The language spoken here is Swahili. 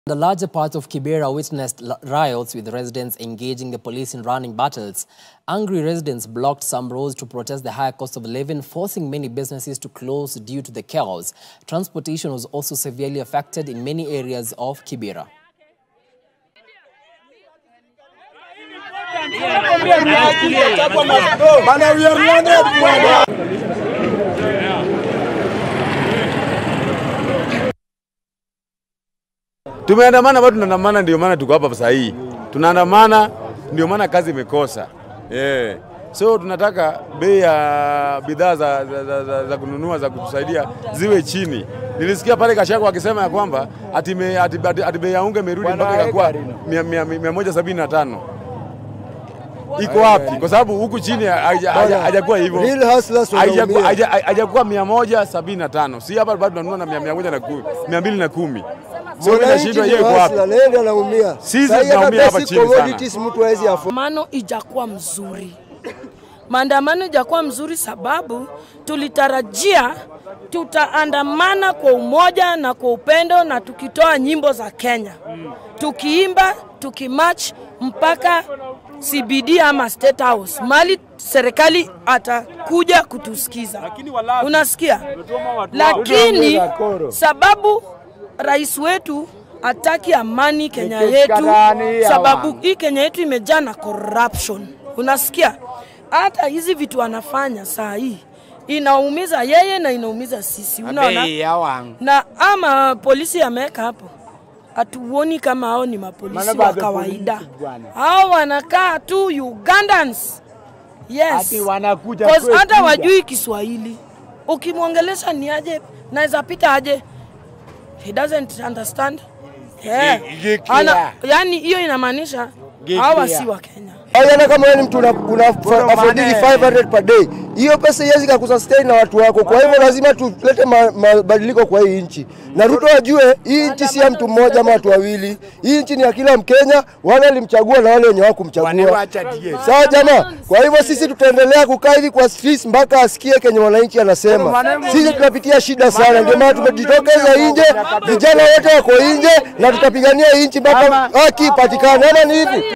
The larger parts of Kibera witnessed l- riots with residents engaging the police in running battles. Angry residents blocked some roads to protest the higher cost of living, forcing many businesses to close due to the chaos. Transportation was also severely affected in many areas of Kibera. Tumeandamana bado tunaandamana, ndio maana tuko hapa saa hii. Tunaandamana ndio maana kazi imekosa. Yeah. So tunataka bei ya bidhaa za, za, za, za, za kununua za kutusaidia ziwe chini. Nilisikia pale Kashago akisema ya kwamba ati, me, ati, ati, ati bei ya unga imerudi mpaka ikakuwa mia- mia- mia moja sabini na tano. Iko wapi? Kwa sababu huku chini haija- haija- hajakuwa hivyo Real hustlers Hajakuwa- wanaumia. haja- hajakuwa mia moja sabini na tano. Si hapa bado tunanunua na mia- mia moja na kumi, mia mbili na kumi. So mimi nashindwa hiyo iko wapi? hustler, yeye ndiye anaumia. Sisi Sasa hii hata tunaumia hapa basic chini sana. commodities mtu hawezi afford. Maandamano ijakuwa mzuri, maandamano ijakuwa mzuri sababu tulitarajia tutaandamana kwa umoja na kwa upendo na tukitoa nyimbo za Kenya, tukiimba tukimarch mpaka CBD ama State House, mali serikali atakuja kutusikiza. Unasikia? Lakini sababu rais wetu hataki amani Kenya yetu, sababu hii Kenya yetu imejaa na corruption. Unasikia? Hata hizi vitu anafanya saa hii inaumiza yeye na inaumiza sisi, unaona? Na ama polisi ameweka hapo, hatuoni kama hao ni mapolisi wa kawaida, hao wanakaa tu Ugandans. Yes. Cause hata wajui Kiswahili. Ukimwongelesha ni aje, naweza pita aje, he doesn't understand. Yeah. Ana, yani hiyo inamaanisha hawa si wa Kenya. Haiona kama wewe ni mtu una, una affordili 500 per day. Hiyo pesa iwezi kukusustain na watu wako. Kwa hivyo lazima tulete ma- mabadiliko kwa hii nchi. Na Ruto ajue hii nchi si ya mtu mmoja ama watu wawili. Hii nchi ni ya kila Mkenya, wale walimchagua na wale wenye hawakumchagua. Sawa jamaa? Kwa hivyo sisi tutaendelea kukaa hivi kwa streets mpaka asikie kenye wananchi anasema. Sisi tunapitia shida sana, ndio maana tumejitokeza nje, vijana wote wako nje na tutapigania hii nchi mpaka haki ipatikane. Ama ni hivi?